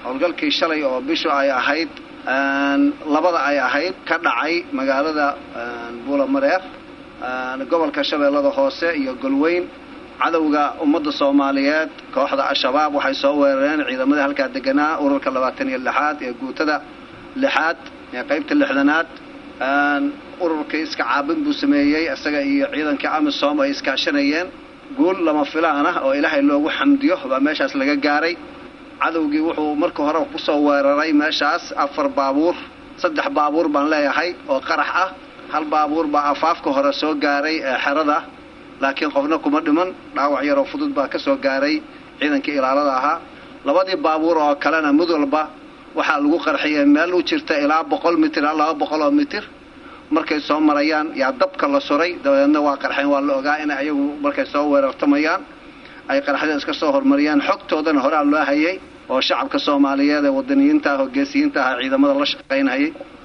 howlgalkii shalay oo bishu ay ahayd labada ay ahayd ka dhacay magaalada buulamareer gobolka shabeellada hoose iyo golweyn cadowga ummadda soomaaliyeed kooxda al-shabaab waxay soo weerareen ciidamadii halkaa deganaa ururka labaatan iyo lixaad ee guutada lixaad ee qaybta lixdanaad ururkii iska caabin buu sameeyey isaga iyo ciidankii amisom ay iskaashanayeen guul lama filaan ah oo ilaahay loogu xamdiyo baa meeshaas laga gaaray cadowgii wuxuu marka hore kusoo weeraray meeshaas afar baabuur saddex baabuur baan leeyahay oo qarax ah hal baabuur baa afaafka hore soo gaaray ee xerada laakiin qofna kuma dhiman dhaawac yaroo fudud baa ka soo gaaray ciidankii ilaalada ahaa labadii baabuur oo kalena mid walba waxaa lagu qarxiyay meel u jirta ilaa boqol mitir ilaa laba boqol oo mitir markay soo marayaan yaa dabka la suray dabadeedna waa qarxeen waa la ogaa in ayagu markay soo weerartamayaan ay qarxada iska soo hormariyaan xogtoodana horaa loo hayay oo shacabka soomaaliyeed ee wadaniyiinta ah oo geesiyiinta ah ciidamada la shaqaynhayay